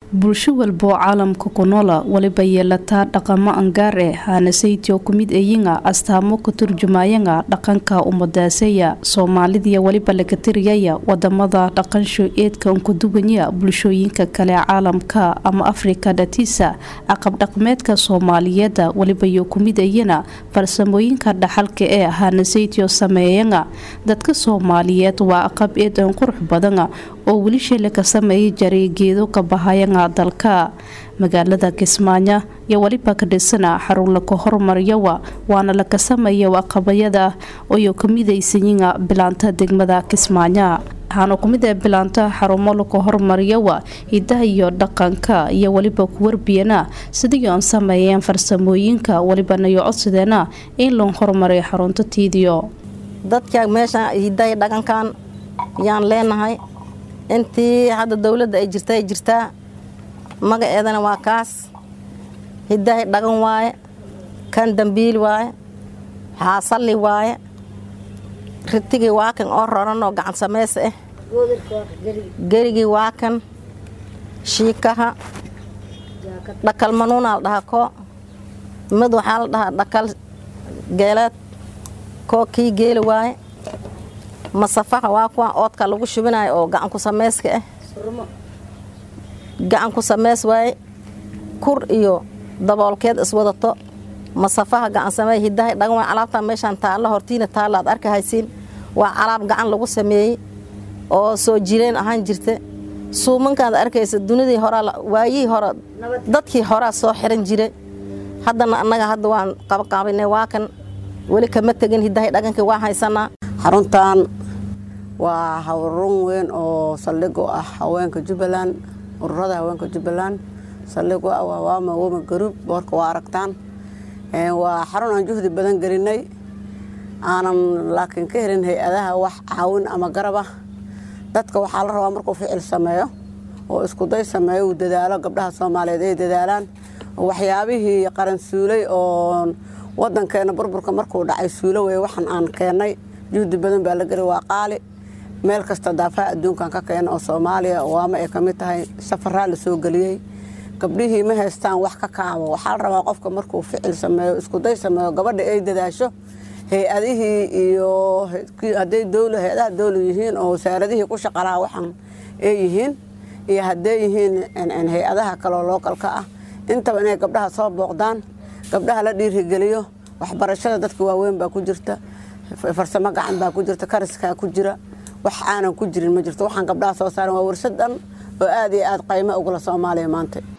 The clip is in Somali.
bulsho walba oo caalamka ku noola waliba yeelataa dhaqamo angaar eh haanasaytio kumid eyinga astaamo ka turjumayanga dhaqanka umadaaseya soomaalidiya waliba laga tiriyaya wadamada dhaqansho eedka unkuduganya bulshooyinka kale caalamka ama afrika dhatiisa caqab dhaqmeedka soomaaliyeeda waliba yo kumid eyana farsamooyinka dhaxalka ee haanasaytio sameeyanga dadka soomaaliyeed waa aqab eed an qurux badana oo weli sheele ka sameeya jaray geedo ka bahayanga dalka magaalada kismaayo iyo waliba ka dhisana xarun laka hormaryawa waana laka sameeya aqabayada oyo kamidaysayiga bilaanta degmada kismaayo waxaana kumid ee bilaanta xarumo laka hormaryawa hidaha iyo dhaqanka iyo waliba kuwarbiyana sidii aan sameeyeen farsamooyinka walibanayo codsadeena in loo hormaray xarunta tiidiyo dadka meesha hidaha dhaqankan yaan leenahay intii hadda dowladda ay jirta ay jirtaa magaceedana waa kaas hidahay dhaqan waaye kan dambiil waaye xaasalli waaye ritigii waa kan oo roran oo gacan sameys ah gerigii waa kan shiikaha dhakal manuunaa la dhahaa koo mid waxaa la dhahaa dhakal geeleed koo kii geeli waaye masafaha waa kuwa oodka lagu shubinayo oo gacanku sameyska ah gacanku sameys waaye kur iyo daboolkeed iswadato masafaha gacan samey hidahay dhagan waa alaabtaa meeshaan taalla hortiina taalla aad arka haysiin waa alaab gacan lagu sameeyey oo soo jireen ahaan jirta suumankaad arkaysa dunidii horaa waayihii hore dadkii horaa soo xiran jiray haddana annaga hadda waan qabaqaabinay waa kan weli kama tegin hidahay dhagankii waa haysanaa xaruntan waa hawrun weyn oo saldhig u ah haweenka jubbaland ururada haweenka jubbaland saldhig u ah waa waama woma garuub boorka waa aragtaan waa xarun aan juhdi badan gelinay aanan laakiin ka helin hay-adaha wax caawin ama garab ah dadka waxaa la rabaa markuu ficil sameeyo oo iskuday sameeyo uu dadaalo gabdhaha soomaaliyeed ay dadaalaan waxyaabihii qaran suulay oo wadankeena burburka markuu dhacay suulo wey waxaan aan keennay juhdi badan baa la geli waa qaali meel kasta daafaha adduunkan ka keena oo soomaaliya waama ay ka mid tahay safaraa la soo geliyey gabdhihii ma haystaan wax ka kaabo waxaa la rabaa qofka markuu ficil sameeyo iskuday sameeyo gabadha ay dadaasho hay-adihii iyo hadday dowla hay-adaha dowla yihiin oo wasaaradihii ku shaqalaha waxaan ay yihiin iyo hadday yihiin hay-adaha kaloo lookalka ah intaba inay gabdhaha soo booqdaan gabdhaha la dhiirigeliyo waxbarashada dadka waaweyn baa ku jirta farsamo gacan baa ku jirta kariskaa ku jira wax aanan ku jirin ma jirto waxaan gabdhaha soo saaran waa warshad dhan oo aad iyo aad qaymo ugula soomaaliya maanta